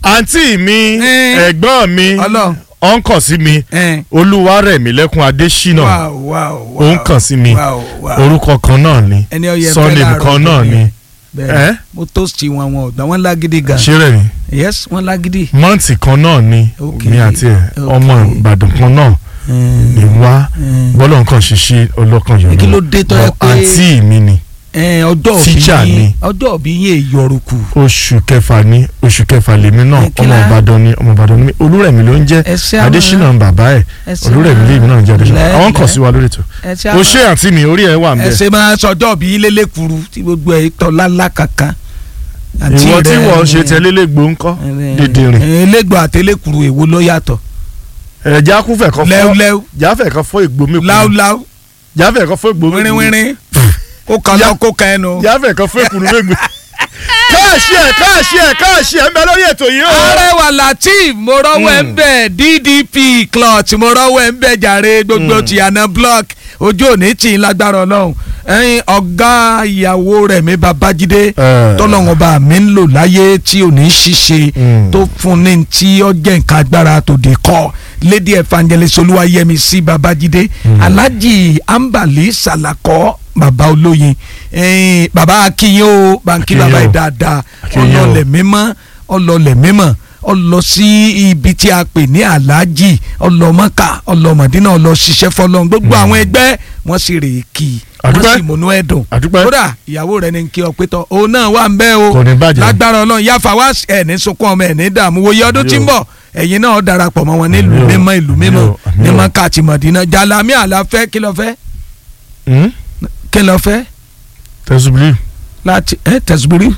àǹtí mi Eh. ẹ̀gbọ́n mi Ọlọ́run. ó ń kàn sí mi ẹ olúwarẹ̀mílẹ́kùn adésínà wow wow wow ó ń kàn sí mi wow wow orúkọ kan náà ni ẹni ọyẹ surname kan náà ni bẹ́ẹ̀ Eh? mo toast wọn wọn ọgbà wọn lágídí gan ṣé rẹ̀ mi yes wọn lágídí. mọ́ǹtì kan náà ni Okay. mi àti ẹ̀ Okay. ọmọ ìbàdàn kan náà ni wá bọ́lọ̀ nǹkan ṣiṣẹ́ ọlọ́kan yọ̀rọ̀ Kí ló dé tó yẹ pé- àǹtí mi ni ẹ ọjọ́ òbí Teacher yín ni. ọjọ́ òbí yín èyọrùkù oṣù kẹfà ní oṣù kẹfà lèmi náà Ẹ kí ọmọ la- ìbàdàn ni ọmọ ìbàdàn ni olúrẹ̀mí ló ń jẹ́ ẹ ṣe àwọn- adésínà ń bàbá ẹ̀ ẹ ṣe olúrẹ̀mí àwọn- lèmi náà ń jẹ́ adésínà lẹ́- àwọn kàn lẹ́- sí wa lórí ètò ẹ ṣe o àwọn- ṣé àǹtí mi orí ẹ̀ wà ń ẹ bẹ̀ ṣe máa sọjọ́ òbí yín lélẹ́kuru tí gbogbo ẹ̀ tọ́ lálá kankan. Àǹtí ìwọ tí rẹ- wọ́n ṣe tẹ́lẹ́lẹ́gbò ńkọ́ dèdèrìn elégbò àtẹlẹkuru èwo ló yàtọ̀ ẹ̀já kúfẹ̀ kan fọ́ lẹ́wúlẹ́wú jáfẹ̀ kan fọ́ ìgbó mi kù láúláú jáfẹ̀ kan fọ́ ìgbó mi kù wínrínwínrín kó kan lọ kó kan ẹnu. jáfẹ̀ kan fọ́ ìkùnú mi kù káàṣì ẹ̀ káàṣì ẹ̀ káàṣì ẹ̀ ń bẹ lórí ètò yìí o. arẹwà latif mo rọwọ ẹ ń bẹ ddp clot mo rọwọ ẹ ń bẹ jàre gbogbo tìyànà block ojú òní tì í lágbára Ọlọ́run ẹyin ọgá ìyàwó rẹ̀ mi babájídé Eh. tọ́lọ́wọ́n bá mi ń lò láyé tí ò ní ṣiṣe Mm. tó fún ní tí ó jẹ́ nǹkan agbára tó dé kọ́ lady evangelist olúwayẹmísí babájídé alhaji ambali salakọ baba olóyin ẹyin baba akiyin o banki Akiyin baba o. yìí dáadáa Akiyin o. ọlọlẹ mímọ́ ọlọlẹ mímọ́ ọlọ sí ibi tí a pè ní alhaji ọlọmọka ọlọmọdínà ọlọṣiṣẹ fọlọ́n gbogbo àwọn ẹgbẹ́ wọn sì rè é kí wọn Àdúpẹ́. sì múnú ẹdùn Àdúpẹ́. kódà ìyàwó rẹ ní kí ọ pé tọ òun náà wà ń bẹ o Kò ní bàjẹ́. lágbára Ọlọ́run yáfa wá ẹ ní sunkún ọmọ ẹ ní dààmú wòye ọdún tí ń bọ̀ ẹ̀yin náà darapọ̀ mọ́ wọn nílùú Àmín o. mímọ́ ìlú Àmín mímọ́ o. Àmín ní o. mọ́ká àti mọ̀dínà jalami àlàfẹ́ kí ló fẹ́ Hmm? kí ló fẹ́ tẹ̀sùbìlì láti ẹ tẹ̀sùbúrí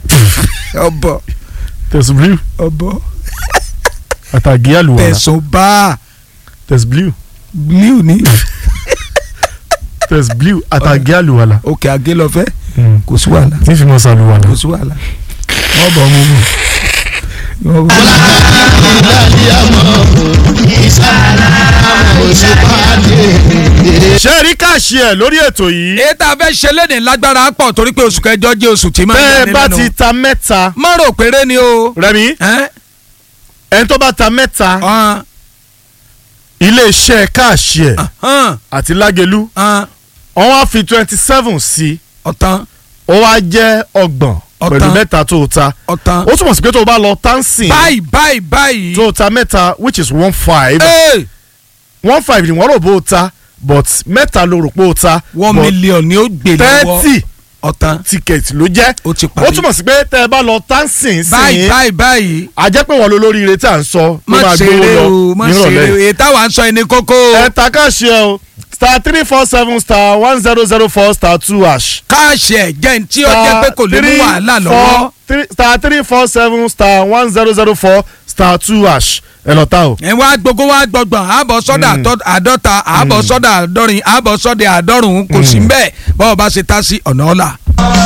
ọbọ tẹ̀sùbìlì ọbọ àtàgé àlùwàlà tẹ̀sùbá tẹ̀sùbìlì blue ni tẹ̀sùbìlì àtàgé àlùwàlà òkè àgé lọ fẹ́ Hmm. kò sí wàhálà tí fi mọ́ sàlùwàlà. kò sí wàhálà wọ́n bọ̀ mú bọ̀ wọ́n bọ̀. ṣé rí káàṣì ẹ̀ lórí ètò yìí èyí tá a fẹ́ ṣe léde lágbára pọ̀ torí pé oṣù kẹjọ jẹ́ oṣù tí máa ń bẹ́ẹ̀ yọni bá lẹ́nu. ti ta mẹ́ta má rò péré ni o. rẹmi ẹ́n? ẹni tó bá ta mẹ́ta ọ̀hún, iléeṣẹ́ káàṣì ẹ̀ ọ̀hún, àti lágẹ̀lú ọ̀hún, wọ́n wá fi twenty seven sí ọ̀tán ó wá jẹ́ ọgbọ̀n Ọ̀tán. pẹ̀lú mẹ́ta tó o ta ọ̀tán. ó túmọ̀ sí pé tó o bá lọ tánsìn báyìí báyìí báyìí. tó o ta mẹ́ta which is one five Ee, one five ni wọ́n rò bó o ta but mẹ́ta ló rò pé o ta one but million ni ó gbé lọ́wọ́ thirty ọ̀tán ticket ló jẹ́ ó ti ó parí. túmọ̀ sí pé tẹ́ ẹ bá lọ tánsìn báyìí sìn báyìí báyìí. a jẹ́ pé wọ́n lo lórí ire tí à ń sọ ló má máa gbówó ṣeré lọ o má ṣeré o nírọ̀lẹ́ èyí táwa ń sọ ẹni kókó. ẹ ta káàṣì ẹ o star three four seven star one zero zero four star two hash. káàṣì ẹ̀ jẹ́ ní tí ó jẹ́ pé kò lè mú wàhálà lọ́wọ́. star three four seven star one zero zero four star two hash ẹ lọ ta o. ẹ wá gbogbo wá gbọgbọn àbọ̀ sọ́dà àtọ́- àádọ́ta àbọ̀ sọ́dà àádọ́rin àbọ̀ sọ́dà àádọ́rùn-ún kò sí mbẹ́ bọ́ọ̀ bá ṣe tá sí ọ̀nà ọ̀la.